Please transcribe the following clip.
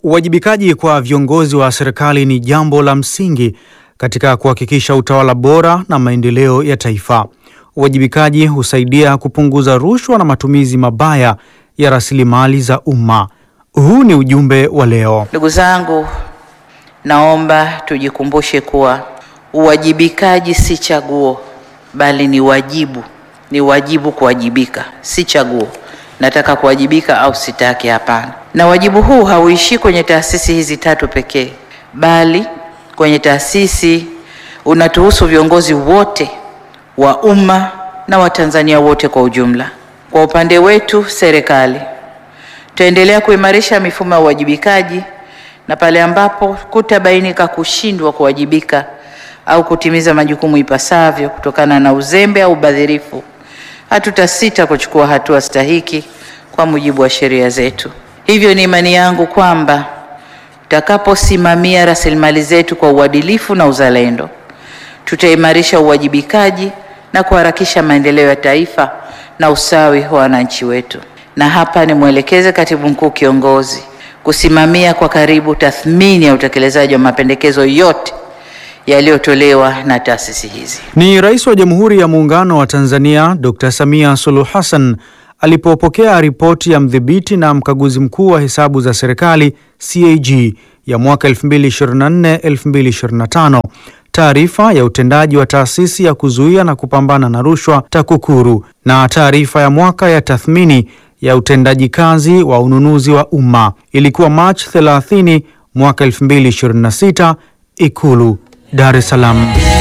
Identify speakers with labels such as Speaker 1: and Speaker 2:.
Speaker 1: Uwajibikaji kwa viongozi wa serikali ni jambo la msingi katika kuhakikisha utawala bora na maendeleo ya taifa. Uwajibikaji husaidia kupunguza rushwa na matumizi mabaya ya rasilimali za umma. Huu ni ujumbe wa leo.
Speaker 2: Ndugu zangu, naomba tujikumbushe kuwa uwajibikaji si chaguo, bali ni wajibu. Ni wajibu kuwajibika, si chaguo. Nataka kuwajibika au sitaki? Hapana. Na wajibu huu hauishii kwenye taasisi hizi tatu pekee, bali kwenye taasisi unatuhusu viongozi wote wa umma na Watanzania wote kwa ujumla. Kwa upande wetu serikali, tutaendelea kuimarisha mifumo ya uwajibikaji na pale ambapo kutabainika kushindwa kuwajibika au kutimiza majukumu ipasavyo kutokana na uzembe au ubadhirifu, hatutasita kuchukua hatua stahiki kwa mujibu wa sheria zetu. Hivyo ni imani yangu kwamba tutakaposimamia rasilimali zetu kwa uadilifu na uzalendo, tutaimarisha uwajibikaji na kuharakisha maendeleo ya taifa na usawi wa wananchi wetu. Na hapa nimwelekeze Katibu Mkuu Kiongozi kusimamia kwa karibu tathmini ya utekelezaji wa mapendekezo yote yaliyotolewa na taasisi hizi.
Speaker 1: Ni Rais wa Jamhuri ya Muungano wa Tanzania Dr. Samia Suluhu Hassan alipopokea ripoti ya mdhibiti na mkaguzi mkuu wa hesabu za serikali CAG ya mwaka 2024-2025, taarifa ya utendaji wa taasisi ya kuzuia na kupambana na rushwa TAKUKURU na taarifa ya mwaka ya tathmini ya utendaji kazi wa ununuzi wa umma. Ilikuwa Machi 30 mwaka 2026, Ikulu, Dar es Salaam.